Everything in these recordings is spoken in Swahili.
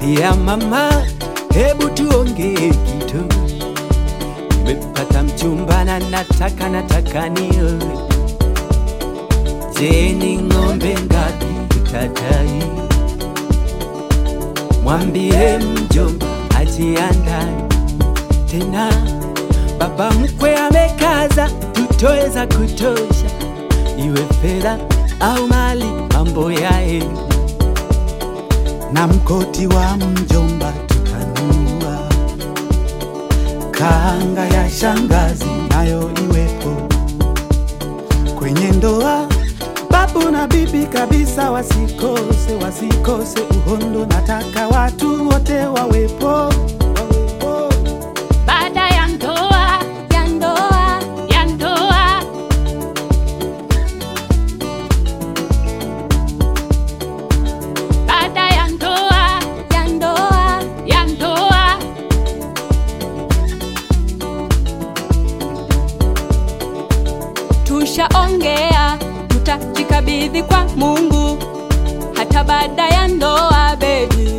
Sikia mama, hebu tuongee kitu. Nimepata mchumba na nataka nataka nioe. Je, ni ng'ombe ngapi utadai? Mwambie mjomba ajiandae tena, baba mkwe amekaza, tutoe za kutosha, iwe fedha au mali, mambo yaende na mkoti wa mjomba tutanunua, kanga ya shangazi nayo iwepo kwenye ndoa. Babu na bibi kabisa wasikose, wasikose uhondo, nataka watu wote wawepo, wawepo. Baada ya ndoa, ya ndoa, ya ndoa. Baada ya ndoa, ya ndoa, ya ndoa. Tushaongea, tutajikabidhi kwa Mungu hata baada ya ndoa, baby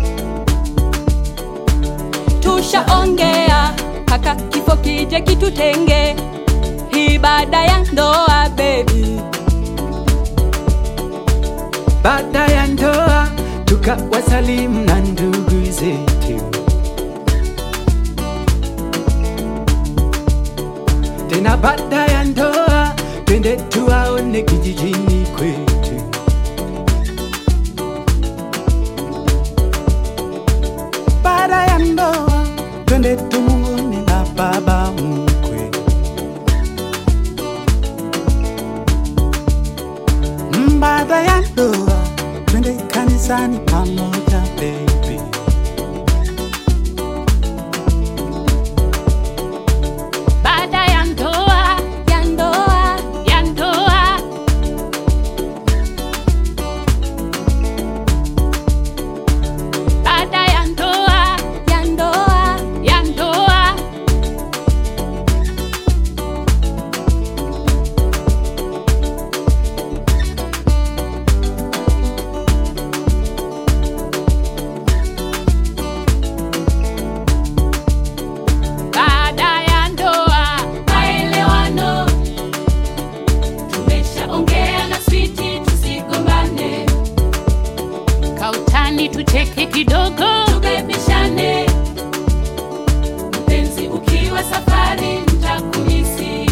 tushaongea mpaka kifo kije kitutenge, hii baada ya ndoa baby. baada ya ndoa tukawasalimu na ndugu zetu, tena baada ya ndoa twende tuwaone kijijini kwetu. Baada ya ndoa twende tumuone na baba mkwe. Mm, Baada ya ndoa twende kanisani pamoja baby. Baada ya ndoa, ya ndoa, ya ndoa. Baada ya ndoa, ya ndoa, ya ndoa. Baada ya ndoa, maelewano. Tumeshaongea na switi, tusigombane. Kautani tucheke kidogo, tubebishane. Mpenzi ukiwa safari, nitakumisi.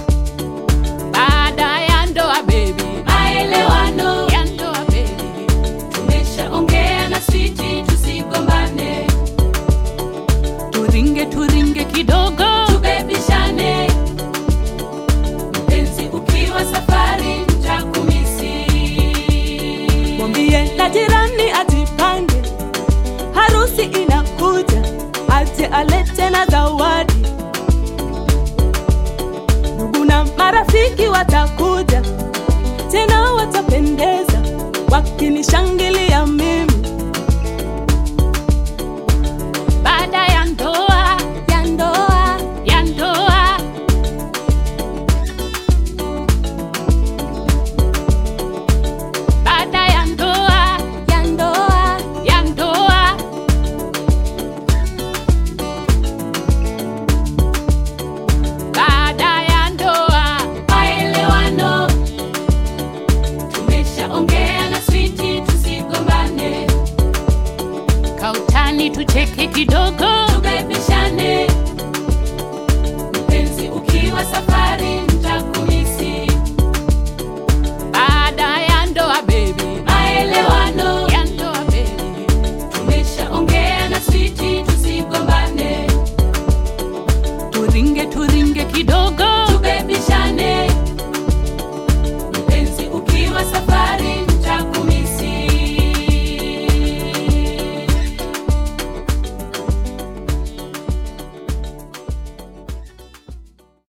Baada ya ndoa baby, maelewano ya ndoa baby. Tumeshaongea na switi, tusigombane turinge turinge kidogo tubebishane mpenzi ukiwa safari ntakumisi mwambie na jirani ajipange, harusi inakuja, aje alete na zawadi. Ndugu na marafiki watakuja, tena watapendeza, wakinishangilia